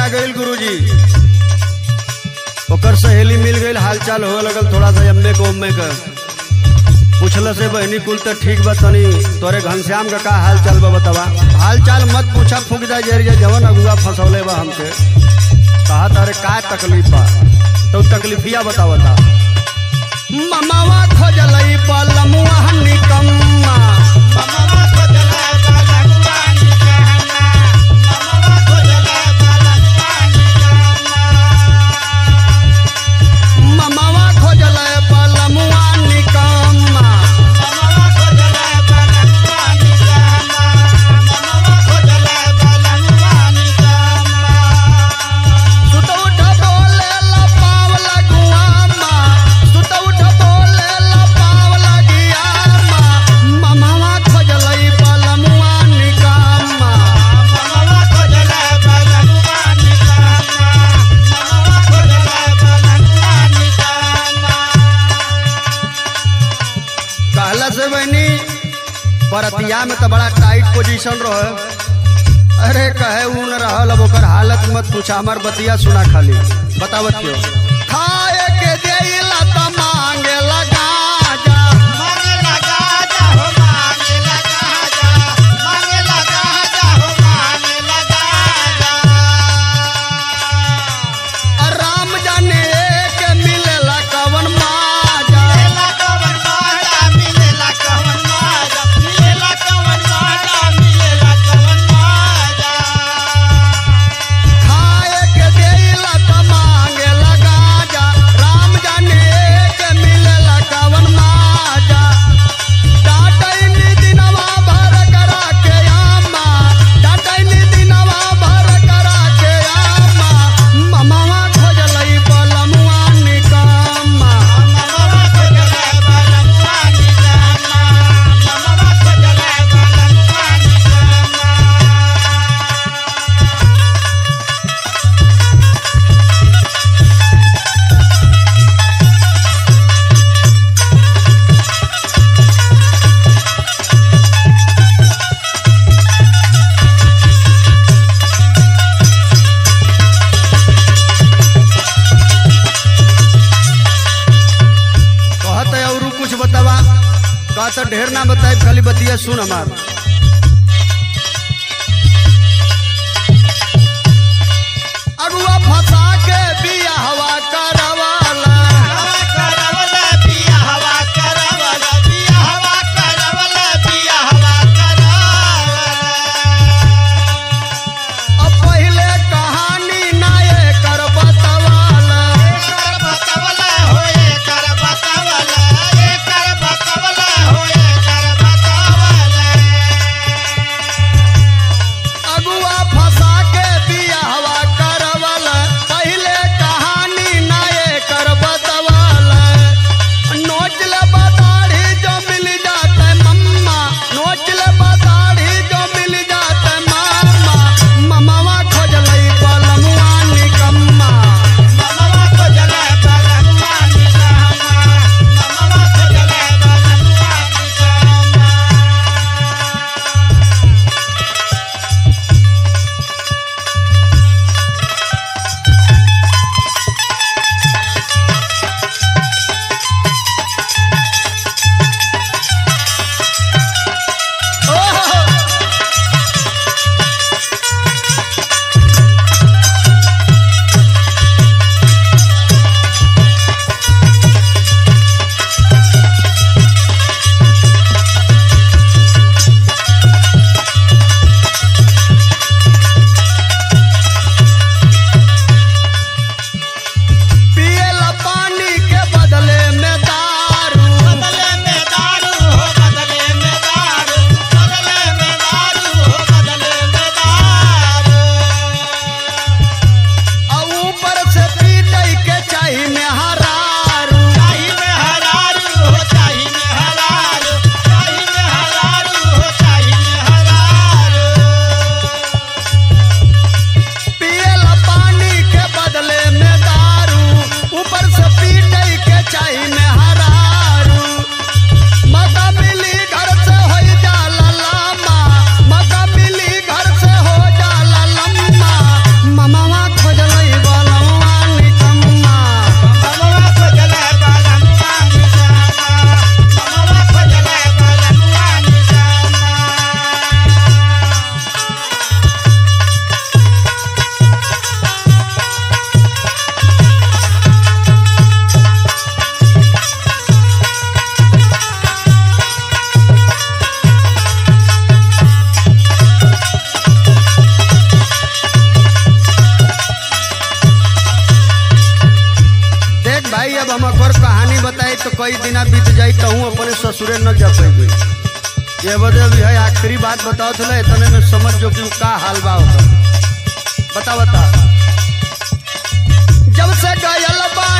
का गईल गुरुजी ओकर सहेली मिल गईल हालचाल होए लगल थोड़ा सा अम्मे को उम्मे का पूछल से बहनी कुल तो ठीक बा तनी तोरे घनश्याम का का हाल चाल बा बतावा हाल चाल मत पूछा फूक जा जरिए जवन अगुआ फंसौले बा हमके कहा तारे का तकलीफ बा तो तकलीफिया बतावता ममावा खोजलई बलमुआ निकम्मा ममावा खोजलई बलमुआ निकम्मा सुत उठ बोले ला पावला गुआमा सुत उठ बोले ला पावला गियामा ममावा खोजलई बलमुआ निकम्मा कहला से बहनी बरतिया में तो बड़ा टाइट पोजीशन रहे अरे कहे ऊ न रहल अब ओकर हालत मत पूछा हमार बतिया सुना खाली बतावत क्यों खाए के देला त मांगे लगा जा राम जाने के मिलेला कवन माजा खाए के देला त मांगे लगा जा राम जाने के मिलेला कवन माजा डाटैनी दिनवा भर करा के आमा डाटैनी दिनवा भर करा के आमा ममावा खोजलई बलमुआ निकम्मा कहत है और कुछ बतावा कहत है ढेर ना बताए खाली बतिया सुन हमार अगुआ फंसा के बिया हवा करवाला अब पहले कहानी ना ये कर बतवाला बतावला भाई अब हम और कहानी बताई तो कई दिना बीत जाई तो हूँ अपने ससुरे न जा पैबे ये बदे अभी है आखिरी बात बताओ थे इतने में समझ जो कि का हाल बा ओकर बता बता जब से गयल बा